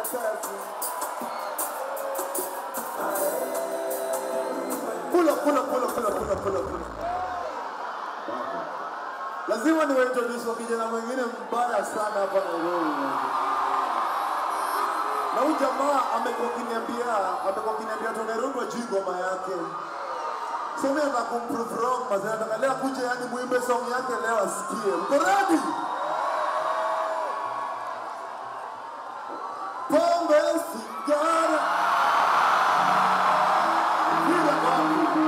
kazi. Kula kula kula kula kula kula kula. Lazima niwaintroduce kwa kijana mwingine mbaya sana hapa Nairobi. Na huyu jamaa amekuwa kiniambia, amekuwa kiniambia tu Nairobi wajui ngoma yake. So mimi nataka kumprove wrong, mazee nataka leo akuje yani muimbe song yake leo asikie. Mko ready? Pombe sigara. Kila wapi?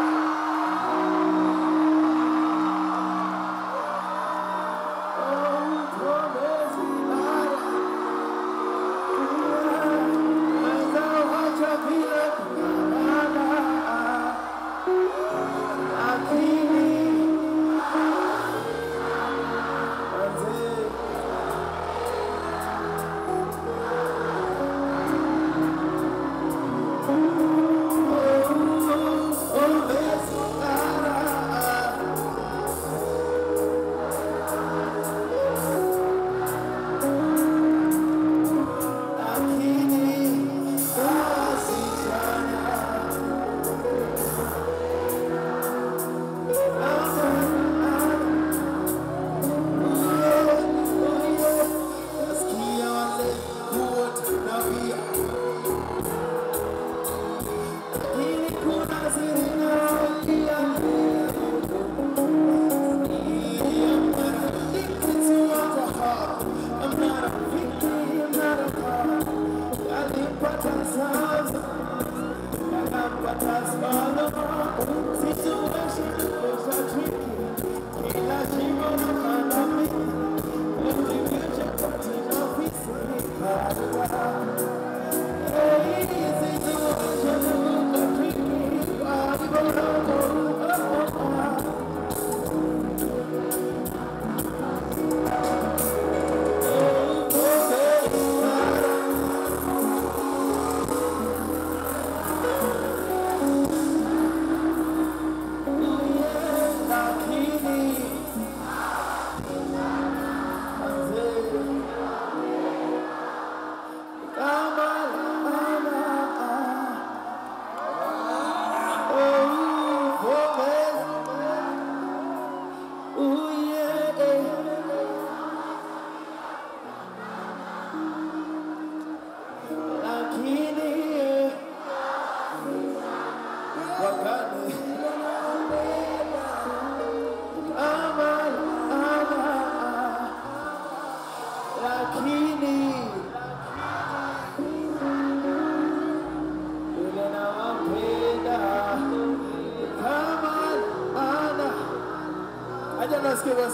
nasikia basi,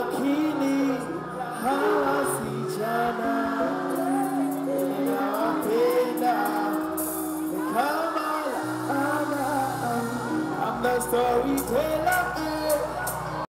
lakini hawa vijana ninawapenda ni kama laana. I'm the storyteller